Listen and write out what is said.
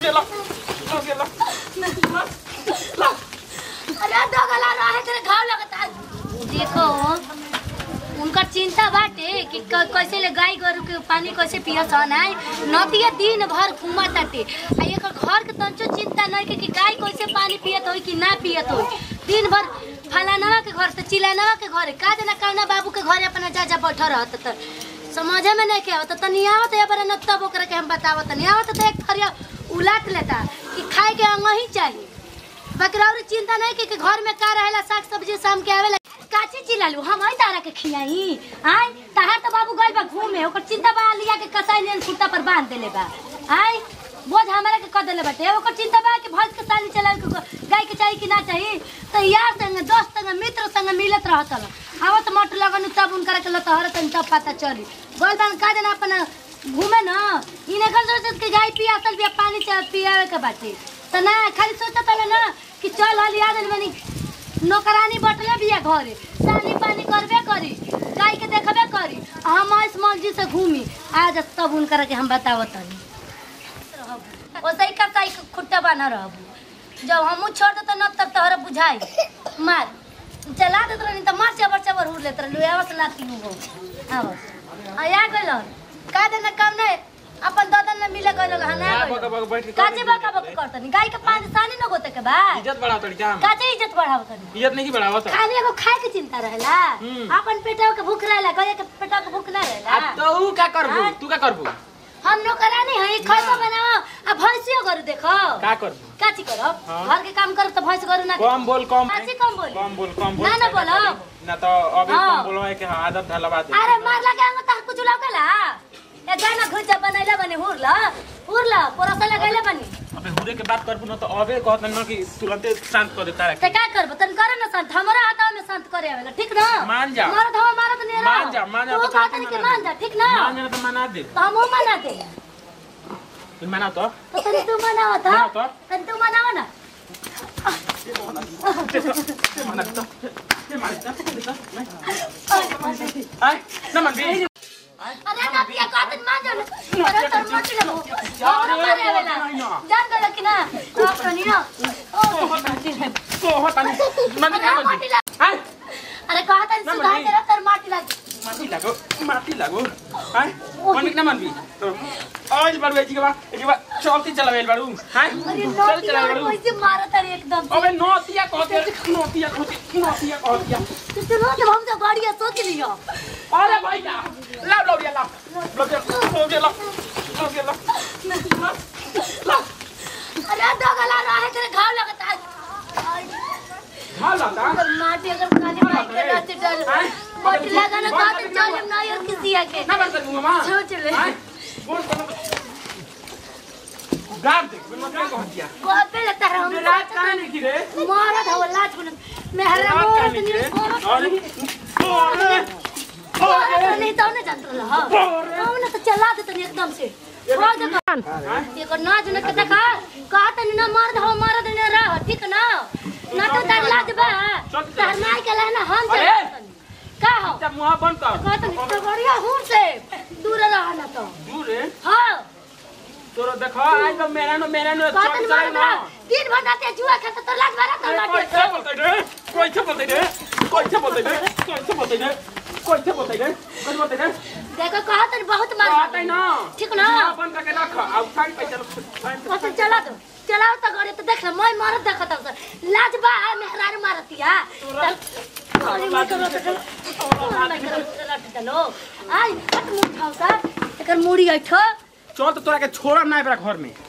ला ला ला ला अरे डगला रहे तेरे घाव लगता देखो उनका चिंता बाटे कि क- कैसे ले गाय गोरु के पानी कैसे पियत हन आय नदिया दिन भर घूमा ताटे आ एकर घर के तंचो चिंता नहीं कि, कि गाय कैसे पानी पियत होई कि ना पियत होई दिन भर फलानवा के घर से चिलानवा के घर का जना कौना बाबू के घर अपना जा जा बैठा रहत त समझे में नहीं के आवत तनी आवत या बरा न तब ओकरा के हम बतावत नहीं आवत त एक थरिया उलाट लेता कि खाए के अंग ही चाहिए बकरौरी चिंता नहीं कि, कि घर में का रहेला साग सब्जी शाम के आवेला काची चिलालू हम आई तारा के खियाई आई तहार तो बाबू गइल बा घूमे ओकर चिंता बा लिया के कसाई लेन खुट्टा पर बांध देले बा आई बोझ हमरा के कर देले बाटे ओकर चिंता बा कि भैंस के सानी चलावे के गाय के चाहिए कि ना चाहिए तो यार संग दोस्त संग मित्र संग मिलत रहत हल आवत मट लगन तब उनकर के लतहर तन तब पता चली गइल बन का जना अपन घूमे न इने कर सोचत कि गाय पियासल बिया पानी चा पियावे के बाटे त ना खाली सोचत हले ना कि चल हल याद बनी नौकरानी बटले बिया घरे सानी पानी करबे करी गाय के देखबे करी आ हम इस मर्जी से घूमी आज तब उनकर के हम बतावत हनी ओसई का काई खुट्टा बना रहबू जब हमू छोड़ दे तो न तब तोहरा बुझाई मार चला देत रहनी त मार चबर चबर उड़ लेत रहलू आवस लाती हो आवस आ या गइल का देना काम नहीं अपन ददन ने मिले गइल हना ना बका बका बैठ के कर काचे दी। बका बका करतनी गाय के पानी सानी न गोते के बा इज्जत बढ़ाओ तड़ी क्या हम? काचे इज्जत बढ़ावतनी इज्जत नहीं बढ़ाओ तो खाली एगो खाए के चिंता रहेला हम्म। अपन पेटवा के भूख रहेला गया के पेटवा के भूख ना रहेला अब तो ऊ का करबू हाँ। तू का करबू हम नौकरानी है खैबो बनाओ आ भैंसियो गरु देखो का करबू काची करब हाँ। घर के काम करब त भैंस गरु ना कम बोल कम काची कम बोली कम बोल कम बोल ना ना बोलो ना तो अभी हाँ। कम बोलो है कि हाँ आदत धलवा दे अरे मार लगे अंग तक कुछ लगला ए जाना घुचा बनैला बने हुरला हुरला पोरसा लगैला बनी अबे हुरे के बात करबू ना तो अबे कहत ना कि तुरंते शांत कर देता ते है का करब तन करे ना शांत हमरा हाथ में शांत करे आवेला ठीक ना मान जा। मारत हवा मारत नहीं रहो मान जा मान जा तू तो का तुरंते के मना मान दे। जा ठीक ना मान जा तो मना दे तो हम मना दे तू मना तो तो तनी तू मनावा था मनाओ तो। तनी तू मनावा ना मना दे तो ये मान जा आई ना मन भी अरे ना पिया का तनी मान जा ना अरे तो मत लगो हमरा मारे आवेला जान गल कि ना आप नहीं ना तो होता नहीं मन क्या मन भी आई अरे कहा तनी ना सुधा मनी। तेरा तर माटी लगी माटी लागो माटी लागो हाय मन ना मन भी तो आज बार वेची के बाद एक बार चलती चलावे बारू हाय अरे चल नोटिया चलावे बारू कैसे मारा तारे एकदम अबे नोतिया कहते नोतिया कहते नोतिया कहते तो सुनो जब हम तो गाड़िया सोच लियो अरे भैया लाओ लाओ ये लाओ लाओ ये लाओ लाओ ये लाओ लाओ अरे डगला रहे तेरे घाव लगता है हाँ लाता अगर माटी अगर खाली मार के रहते चल माटी लगाना कहा तो चल हम नहीं और किसी आके ना बंद करूंगा मां सोच ले हाय बोल गाड़ दे मैं क्या कह दिया बहुत पे लगता है हम रात कहां नहीं गिरे मारा था वो लाज बोल मैं हर रात मोर कहां तो नहीं गिरे नहीं अरे अरे तो नहीं तो ना जानत रहा हम ना तो चला दे तनी एकदम से छोड़ दे कान ये को नाच न के देखा कहा तनी ना मार दो मार दे ना रह ठीक ना ना तो तार लाज बा तार मार के लेना हम चल अरे! का हो जब मुंह बंद कर कहा तनी तो बढ़िया हूं से दूर रहा ना तो दूर रे हां तोरो देखो आज तो मेरा नो मेरा नो कहा चल तनी चल मार ना दिन भर रात जुआ खाता तो लाज मारा तो कोई लाज क्या बोलते रे कोई क्या बोलते रे कोई क्या बोलते रे कोई क्या बोलते रे कोई क्या बोलते रे कोई बोलते रे देखो कहा तनी बहुत मार आता है ना ठीक ना मुंह बंद करके रख अब सारी पैसा लो कथन चला दो चलाओ तो गाड़ी तो देख ले मैं मारत देखत हूं लाज बा मेहरार मारतिया अरे मैं करो तो चलो आई हट मुंह खाओ सा एकर मुड़ी ऐठो चल तो तोरा के छोड़ब ना एकरा घर में